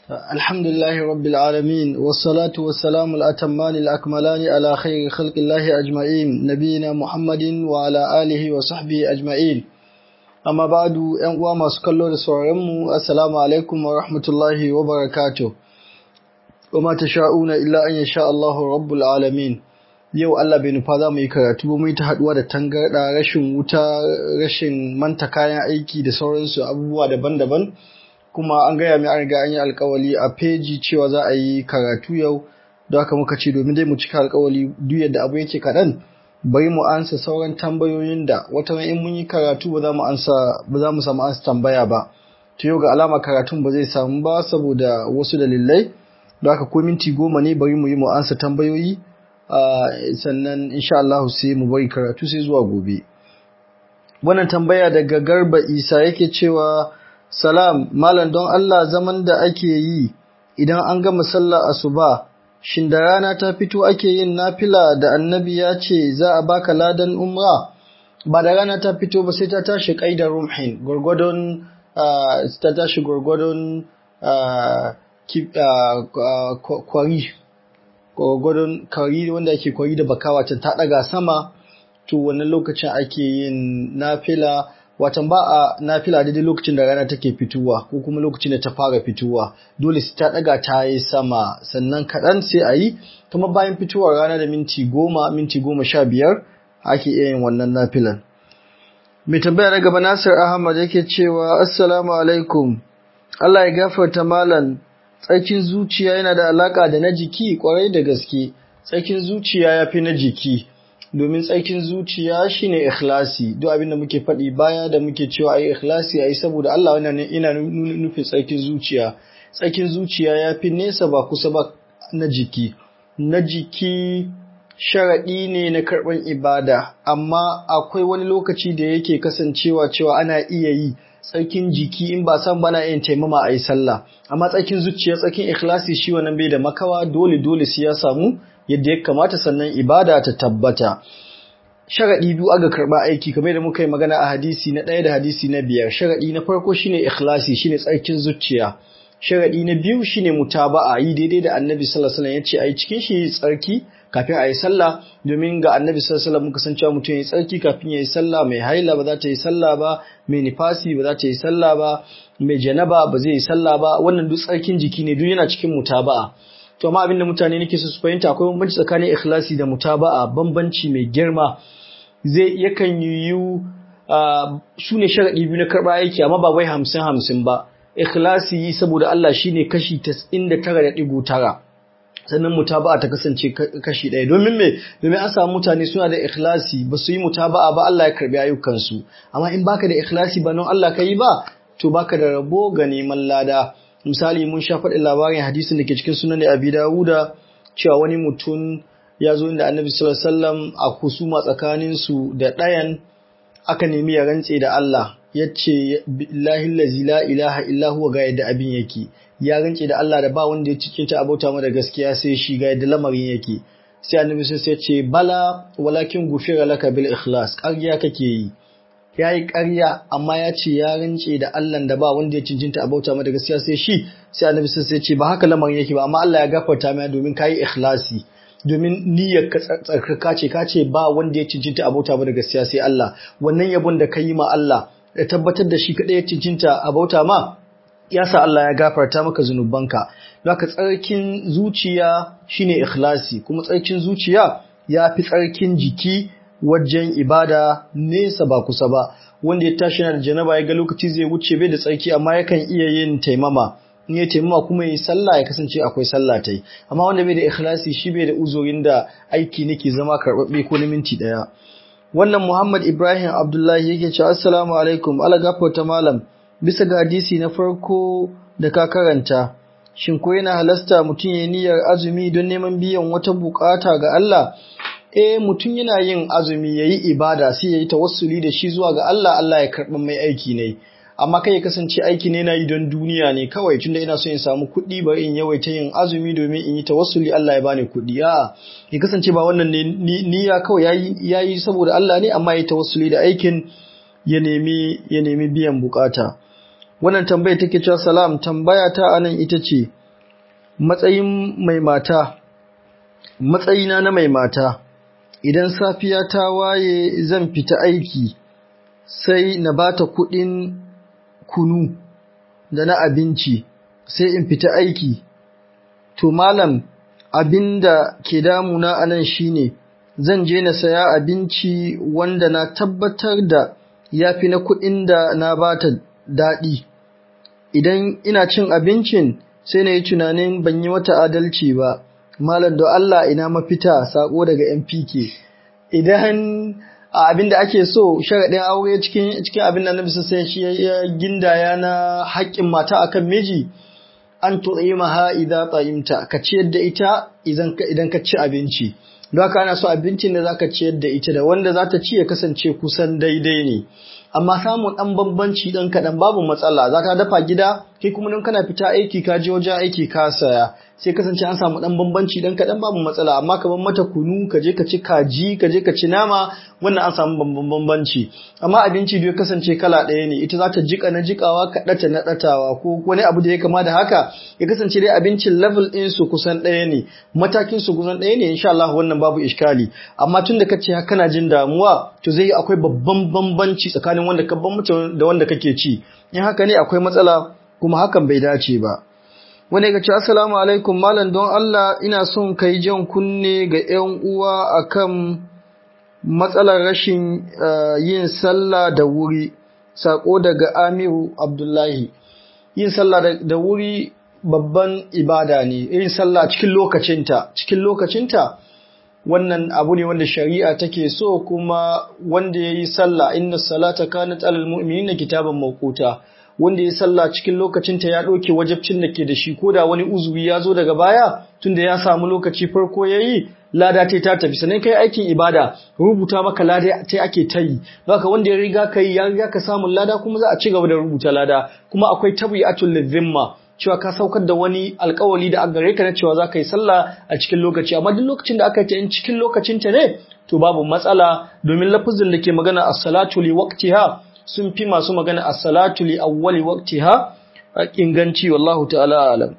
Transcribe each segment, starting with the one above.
الحمد لله رب العالمين والصلاة والسلام الأتمان الأكملان على خير خلق الله أجمعين نبينا محمد وعلى آله وصحبه أجمعين أما بعد أنقوى ما سكالو لسورمو السلام عليكم ورحمة الله وبركاته وما تشاءون إلا أن يشاء الله رب العالمين yau Allah bai nufa za mu yi karatu ba mu yi ta haduwa da tangarda rashin wuta rashin manta kayan aiki da sauransu abubuwa daban-daban kuma an gaya mai an riga an yi alkawali a peji cewa za a yi karatu yau da haka muka ce domin dai mu cika alkawali duk yadda abu yake kaɗan bari mu ansa sauran tambayoyin da wata in mun yi karatu ba za mu ansa ba za mu samu ansa tambaya ba to yau ga alama karatun ba zai samu ba saboda wasu dalilai da haka ko minti goma ne bari mu yi mu ansa tambayoyi sannan insha Allah sai mu bari karatu sai zuwa gobe wannan tambaya daga Garba Isa yake cewa Salam, Malam don Allah zaman da ake yi idan an gama sallar asuba, shin da rana ta fito ake yin nafila da annabi ya ce za a baka ladan umra? Ba da rana ta fito ba sai ta tashi ƙaida rumhin, gwargwadon ta tashi gwargwadon kwari, gwargwadon kwari wanda ake kwari da bakawa ta ɗaga sama, to wannan lokacin ake yin nafila. watan ba a nafila daidai lokacin da rana take fitowa ko kuma lokacin da ta fara fitowa dole sai ta daga ta yi sama sannan kaɗan sai a yi kuma bayan fitowar rana da minti goma minti goma sha biyar ake iya yin wannan nafilan mai tambaya na gaba nasir ahmad yake cewa assalamu alaikum allah ya gafarta malam tsarkin zuciya yana da alaka da na jiki kwarai da gaske tsarkin zuciya ya fi na jiki domin tsarkin zuciya shine ikhlasi duk abin da muke faɗi baya da muke cewa ayi ikhlasi ayi saboda Allah wannan ina nufin tsarkin zuciya tsarkin zuciya ya fi nesa ba kusa ba na jiki na jiki sharaɗi ne na karɓar ibada amma akwai wani lokaci da yake kasancewa cewa ana iya yi tsarkin jiki in ba san bana yin taimama a yi sallah amma tsarkin zuciya tsarkin ikhlasi shi wannan bai da makawa dole dole sai ya samu yadda ya kamata sannan ibada ta tabbata sharaɗi biyu aga karɓa aiki kamar da muka yi magana a hadisi na ɗaya da hadisi na biyar sharaɗi na farko shine ikhlasi shine tsarkin zuciya sharaɗi na biyu shine mutaba'a yi daidai da annabi sallallahu alaihi wasallam yace ayi cikin shi tsarki kafin a yi sallah domin ga annabi sallallahu alaihi wasallam muka san cewa mutum ya yi tsarki kafin ya yi sallah mai haila ba za ta yi sallah ba mai nifasi ba za ta yi sallah ba mai janaba ba zai yi sallah ba wannan duk tsarkin jiki ne duk yana cikin mutaba'a to amma abinda mutane nake so su fahimta akwai bambanci tsakanin ikhlasi da mutaba'a bambanci mai girma zai yakan yiwu su ne sharaɗi biyu na karɓa aiki amma ba wai hamsin hamsin ba ikhlasi yi saboda Allah shine kashi tas'in da tara da ɗigo tara sannan mutaba'a ta kasance kashi ɗaya domin me domin an samu mutane suna da ikhlasi ba su yi mutaba'a ba Allah ya karbi ayyukansu amma in baka da ikhlasi ba nan Allah ka yi ba to baka da rabo ga neman lada misali mun sha faɗin labarin hadisin da ke cikin sunan abi dawuda cewa wani mutum ya zo inda annabi sallallahu alaihi wasallam a kusuma tsakanin su da ɗayan aka nemi ya rantse da Allah yace billahi allazi la ilaha illa huwa ga yadda abin yake ya rantse da Allah da ba wanda ya cikin ta abota mu da gaskiya sai shi ga yadda lamarin yake sai annabi sai ya ce bala walakin gufira laka bil ikhlas ƙarya kake yi ya yi ƙarya amma ya ce ya rance da Allah da ba wanda ya cincinta a bauta mata gaskiya sai shi sai annabi sai ce ba haka lamarin yake ba amma Allah ya gafarta mai domin kayi ikhlasi domin niyyar ka tsarkaka ce ka ce ba wanda ya cincinta a bauta mata gaskiya sai Allah wannan yabon da ka yi ma Allah da tabbatar da shi kadai ya cincinta a bauta ma ya sa Allah ya gafarta maka zunubanka don haka tsarkin zuciya shine ikhlasi kuma tsarkin zuciya ya fi tsarkin jiki wajen ibada nesa ba kusa ba wanda ya tashi yana da janaba ya ga lokaci zai wuce bai da tsarki amma yakan iya yin taimama in ya taimama kuma yi sallah ya kasance akwai sallah ta yi amma wanda bai da ikhlasi shi bai da uzurin da aiki nake zama karɓaɓɓe ko na minti ɗaya wannan Muhammad Ibrahim Abdullahi yake cewa assalamu alaikum ala gafarta malam bisa ga hadisi na farko da ka karanta shin ko yana halasta mutum ya niyyar azumi don neman biyan wata bukata ga Allah eh mutum yana yin azumi yayi ibada sai yayi tawassuli da shi zuwa ga Allah Allah ya karɓa mai aiki ne amma kai ya kasance aiki ne na yi don duniya ne kawai tunda ina so in samu kuɗi bari in yawaita yin azumi domin in yi tawassuli Allah ya bani kuɗi a ya kasance ba wannan ne niyya kawai yayi yayi saboda Allah ne amma ya tawassuli da aikin ya nemi ya nemi biyan bukata wannan tambaya take cewa salam tambaya ta anan ita ce matsayin mai mata matsayina na mai mata idan safiya ta waye zan fita aiki sai na bata kuɗin kunu da na abinci sai in fita aiki to malam abinda ke damuna anan shine zan je na saya abinci wanda na tabbatar da yafi na kuɗin da na bata daɗi idan ina cin abincin sai na yi tunanin ban yi wata adalci ba malam da Allah ina mafita sako daga MPK idan abin da ake so sharaɗin aure cikin cikin abin da Annabi sai shi ya gindaya na haƙƙin mata akan miji an tu'imaha idza ta'imta ka ciyar da ita idan idan ka ci abinci don haka ana so abincin da zaka ciyar da ita da wanda za ta ci ya kasance kusan daidai ne amma samun ɗan bambanci ɗan kaɗan babu matsala za ka dafa gida kai kuma don kana fita aiki ka je wajen aiki ka saya sai kasance an samu ɗan bambanci ɗan kaɗan babu matsala amma ka bar mata kunu ka je ka ci kaji ka je ka ci nama wannan an samu bambanci amma abinci bai kasance kala ɗaya ne ita za ta jika na jikawa ka ɗata na ɗatawa ko wani abu da ya kama da haka ya kasance dai abincin level ɗin su kusan ɗaya ne matakin su kusan ɗaya ne insha Allah wannan babu iskali amma tun da kace kana jin damuwa to zai akwai babban bambanci tsakanin wanda ka bambanta da wanda kake ci in haka ne akwai matsala kuma hakan bai dace ba wani ya ce assalamu alaikum malam don Allah ina son kai jan kunne ga 'yan uwa akan matsalar rashin yin sallah da wuri sako daga Amiru Abdullahi yin sallah da wuri babban ibada ne yin sallah cikin lokacinta cikin lokacinta wannan abu ne wanda shari'a take so kuma wanda yayi sallah inna salata kanat alal mu'minina kitaban mawquta wanda ya sallah cikin lokacinta ya ɗauke wajabcin da ke da shi ko da wani uzuri ya zo daga baya tunda ya samu lokaci farko ya yi lada ta ta tafi sannan kai aikin ibada rubuta maka lada ta ake ta yi haka wanda ya riga ka yi ya riga ka samun lada kuma za a ci gaba da rubuta lada kuma akwai tabi'atul lidhimma cewa ka saukar da wani alkawali da aka gare ka na cewa za ka yi sallah a cikin lokaci amma duk lokacin da aka yi ta in cikin lokacinta ne to babu matsala domin lafazin da ke magana as-salatu li waqtiha sun fi masu magana a salatu li awwali waqtiha a inganci wallahu ta'ala alam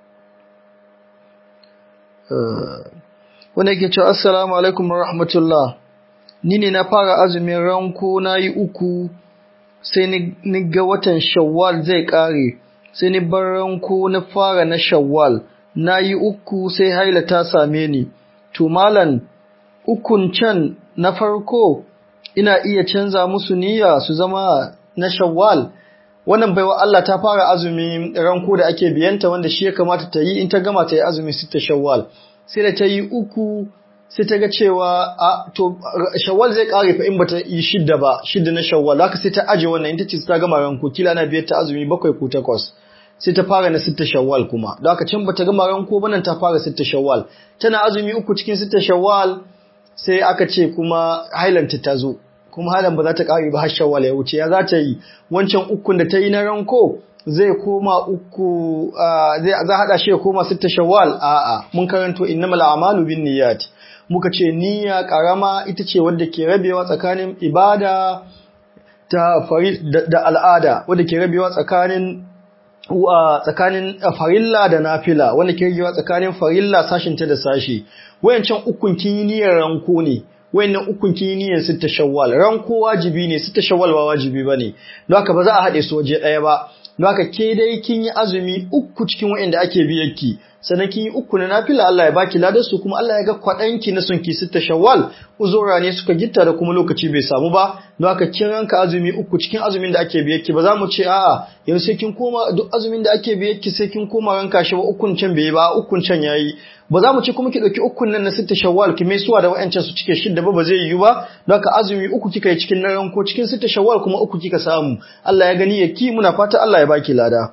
wanda yake cewa assalamu alaikum wa rahmatullah ni ne na fara azumin ranko na yi uku sai ni ga watan shawwal zai kare sai ni bar ranko na fara na shawwal na yi uku sai haila ta same ni to malan ukun can na farko ina iya canza musu niyya su zama na shawwal wannan baiwa Allah ta fara azumi ranko da ake biyanta wanda shi ya kamata ta yi in ta gama ta yi azumi sita shawwal sai da ta yi uku sai ta ga cewa a to shawwal zai kare fa in bata yi shidda ba shidda na shawwal haka sai ta aje wannan in ta ce ta gama ranko kila na biyar ta azumi bakwai ko takwas sai ta fara na sita shawwal kuma da haka can bata gama ranko ba nan ta fara sita shawwal tana azumi uku cikin sita shawwal sai aka ce kuma hailanta ta zo kuma halan ba za ta ƙare ba har shawwal ya wuce ya za ta yi wancan ukun da ta yi na ranko zai koma uku zai za hada shi ya koma sitta shawwal a'a mun karanto innamal a'malu binniyat muka ce niyya karama ita ce wadda ke rabewa tsakanin ibada ta da al'ada wadda ke rabewa tsakanin tsakanin farilla da nafila wanda ke rabewa tsakanin farilla sashin ta da sashi wayancan ukun kin yi niyyar ranko ne wayannan ukun kin yi niyyar sitta shawwal ranko wajibi ne sitta shawwal ba wajibi bane don haka ba za a haɗe su waje ɗaya ba don haka ke dai kin yi azumi uku cikin wayanda ake biyarki sannan kin yi uku na nafila Allah ya baki ladar su kuma Allah ya ga kwaɗanki na son ki sitta shawwal uzura ne suka gitta da kuma lokaci bai samu ba don haka kin ranka azumi uku cikin azumin da ake biyarki ba za mu ce a'a yanzu sai kin koma duk azumin da ake biyarki sai kin koma ranka shi ba ukun can bai ba ukun can yayi ba za mu ce kuma ki ɗauki ukun nan na sitta shawwal ki mai suwa da wa'ancan su cike shidda ba ba zai yiwu ba don haka azumi uku kika yi cikin na ranko cikin sitta shawwal kuma uku kika samu Allah ya gani ya ki muna fata Allah ya baki lada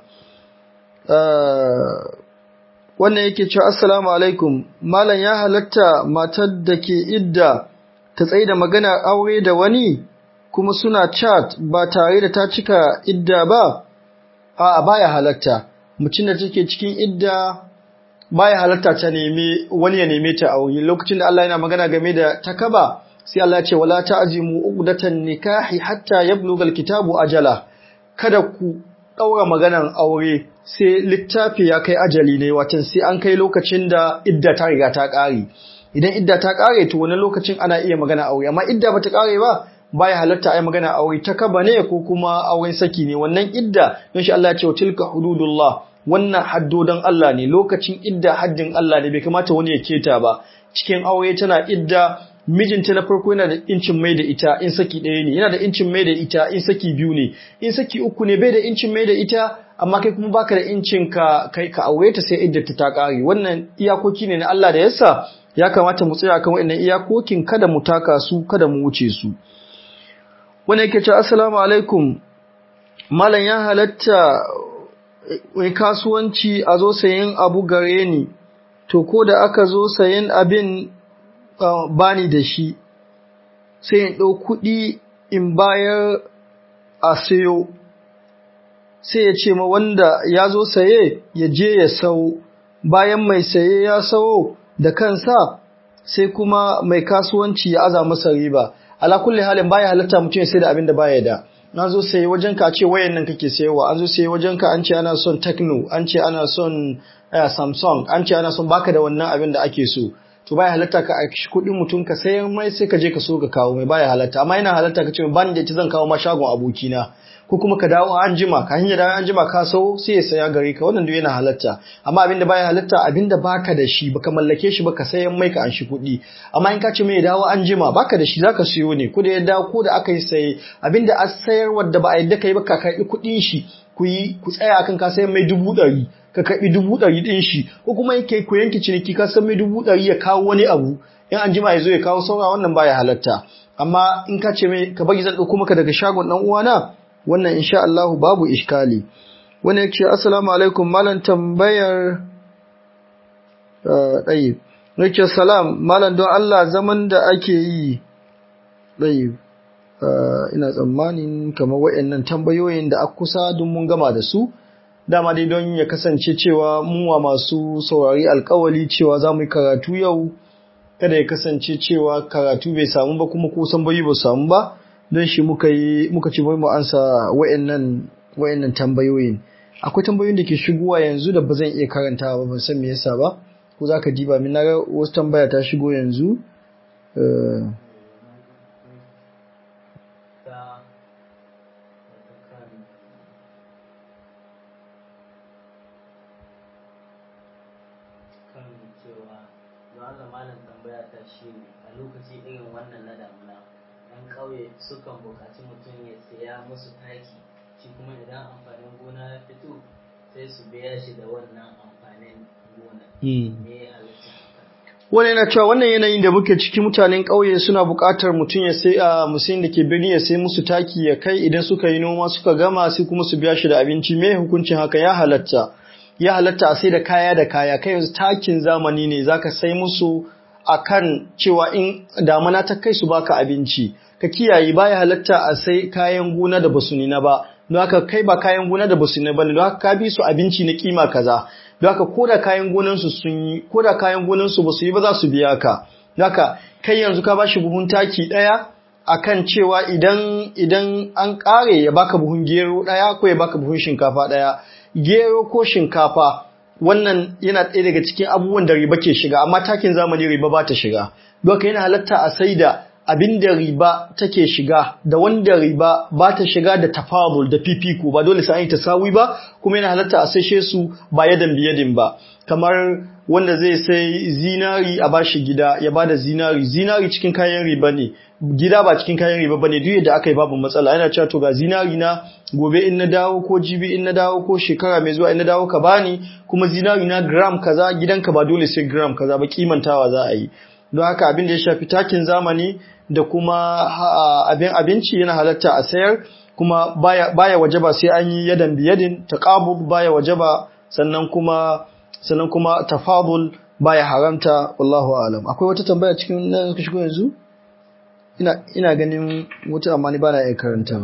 wannan yake cewa assalamu alaikum malam ya halatta matar da ke idda ta tsaye da magana aure da wani kuma suna chat ba tare da ta cika idda ba a baya halatta mutum da take cikin idda baya halatta ta neme wani ya neme ta aure lokacin da Allah yana magana game da takaba sai Allah ya ce wala ta'zimu uqdatan nikahi hatta yablugha alkitabu ajala kada ku ɗaura maganan aure sai littafi ya kai ajali ne watan sai an kai lokacin da idda ta riga ta ƙare idan idda ta ƙare to wani lokacin ana iya magana aure amma idda bata ƙare ba baya halatta ai magana aure ta kaba ne ko kuma auren saki ne wannan idda don shi Allah ya ce tilka hududullah wannan haddodan Allah ne lokacin idda haddin Allah ne bai kamata wani ya keta ba cikin aure tana idda mijinta na farko yana da incin mai da ita in saki ɗaya ne yana da incin mai da ita in saki biyu ne in saki uku ne bai da incin mai da ita amma kai kuma baka da incin ka kai ka aure ta sai iddata ta ƙare wannan iyakoki ne na Allah da yasa ya kamata mu tsaya kan wannan iyakokin kada mu taka su kada mu wuce su wanda yake ce assalamu alaikum malam ya halatta mai kasuwanci a zo sayen abu gare ni to ko da aka zo sayen abin uh, bani da shi sai in ɗau kuɗi in bayar a sayo sai ya ce ma wanda ya zo saye ya je ya sau bayan mai saye ya sau da kansa sai kuma mai kasuwanci ya aza masa riba ala kulli halin baya halatta mutum ya sai da abin da baya da na zo sai wajen ka ce wayan nan kake sayarwa an zo sai wajen ka an ce ana son Tecno an ce ana son Samsung an ce ana son baka da wannan abin da ake so to baya halatta ka aiki kuɗin mutum ka sayar mai sai ka je ka so ka kawo mai baya halatta amma yana halatta ka ce ban da ita zan kawo ma shagon abokina ko kuma ka dawo an jima ka hanyar dawo an jima ka sau sai ya saya gare ka wannan duk yana halatta amma abin da baya halatta abin da baka da shi baka mallake shi baka sayan mai ka an shi kuɗi amma in ka ce mai dawo an jima baka da shi zaka siyo ne ko da ya dawo ko da aka yi saye abin da a sayar wadda ba a yadda kai ba ka karɓi kuɗin shi ku yi ku tsaya akan ka sayan mai dubu ɗari ka karɓi dubu ɗari ɗin shi ko kuma yake ku yanke ciniki ka san mai dubu ɗari ya kawo wani abu in an jima ya zo ya kawo saura wannan baya halatta amma in ka ce mai ka bari zan ɗauko maka daga shagon ɗan uwana wannan insha Allah babu iskali wani yake assalamu alaikum malam tambayar ɗayib yake salam malam don Allah zaman da ake yi ɗayib ina tsammanin kamar waɗannan tambayoyin da aka kusa don mun gama da su dama dai don ya kasance cewa muwa masu saurari alkawali cewa za mu yi karatu yau kada ya kasance cewa karatu bai samu ba kuma kusan bayi ba samu ba don shi muka yi muka ci mu ansa wayannan wayannan tambayoyin akwai tambayoyin da ke shigowa yanzu da ba zan iya karantawa ba ban san me yasa ba ko zaka diba min naga wasu tambaya ta shigo yanzu a lokaci irin wannan na damuna ‘yan ƙauye sukan buƙaci mutum ya siya musu taki shi kuma idan amfanin gona ya fito sai su biya shi da wannan amfanin gona. Me ya halitta Wani yana cewa wannan yanayin da muke ciki mutanen ƙauye suna buƙatar mutum ya sai a musayin da ke birni ya sai musu taki ya kai idan suka yi noma suka gama sai kuma su biya shi da abinci me hukuncin haka ya halatta. Ya halatta a sai da kaya da kaya kai yanzu takin zamani ne zaka sai musu akan cewa in damana ta kai su baka abinci ka kiyaye baya halatta a sai kayan gona da basu nina ba don haka kai ba kayan gona da basu nina ba don haka ka bi su abinci na kima kaza don haka koda kayan gonan su sun yi koda kayan gonan su basu yi ba za su biya ka don haka kai yanzu ka bashi buhun taki daya akan cewa idan idan an kare ya baka buhun gero daya ko ya baka buhun shinkafa daya gero ko shinkafa wannan yana ɗaya daga cikin abubuwan da riba ke shiga amma takin zamani riba ba ta shiga doka yana halatta a sai da abin da riba take shiga da wanda riba ba ta shiga da tafadul da fifiko ba dole sai an yi tasawi ba kuma yana halatta a saishe su ba yadan biyadin ba kamar wanda zai sai zinari a bashi gida ya bada zinari zinari cikin kayan riba ne gida ba cikin kayan riba bane duk yadda aka yi babu matsala yana cewa to ga zinari na gobe in na dawo ko jibi in na dawo ko shekara mai zuwa in na dawo ka bani kuma zinari na gram kaza gidanka ba dole sai gram kaza ba kimantawa za a yi don haka abin da ya shafi takin zamani da kuma abin abinci yana halatta a sayar kuma baya, baya wajaba sai an yi yadan biyadin taqabub baya wajaba sannan kuma sannan kuma tafadul baya haramta wallahu alam akwai wata tambaya cikin nan suka shigo yanzu ina ina ganin wata amma ni bana iya karanta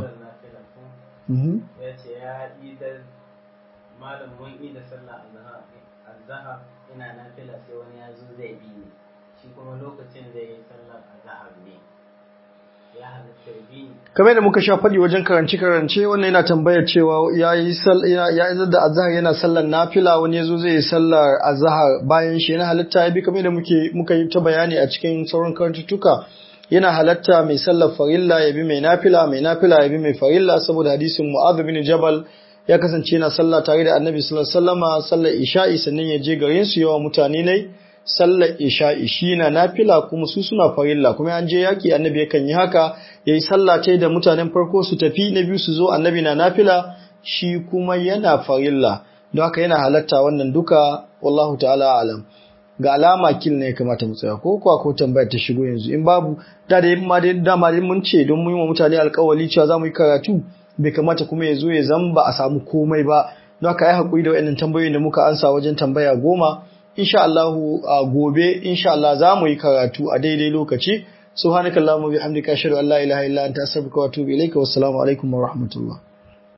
ya ce ya idar malam mun ida sallah azhar ina nafila sai wani ya zo zai bi ni shi kuma lokacin da ya yi sallar azhar ne ya halatta ya bi ni kamar da muka sha faɗi wajen karance karance wannan yana tambayar cewa ya yi ya yi da azhar yana sallar nafila wani yazo zai yi sallar azhar bayan shi yana halatta ya bi kamar da muke muka yi ta bayani a cikin sauran karantuttuka yana halatta mai sallar farilla ya bi mai nafila mai nafila ya bi mai farilla saboda hadisin Mu'adh bin Jabal ya kasance yana sallah tare da Annabi sallallahu alaihi wasallama sallar isha'i sannan ya je garin su yawa mutane ne sallar isha'i shi na nafila kuma su suna farilla kuma an je yaki annabi yakan yi haka yayi sallah tai da mutanen farko su tafi na biyu su zo annabi na nafila shi kuma yana farilla don haka yana halatta wannan duka wallahu ta'ala alam ga alama kil ne ya kamata mu tsaya ko kuwa ko tambayar ta shigo yanzu in babu da da ma dai dama dai mun ce don mun yi wa mutane alƙawari cewa za mu yi karatu bai kamata kuma ya zo ya zamba a samu komai ba don haka yi haƙuri da waɗannan tambayoyin da muka ansa wajen tambaya goma insha Allah a gobe insha Allah za mu yi karatu a daidai lokaci subhanakallahumma bihamdika ashhadu an la ilaha illa anta astaghfiruka wa atubu ilaika wassalamu alaikum wa rahmatullah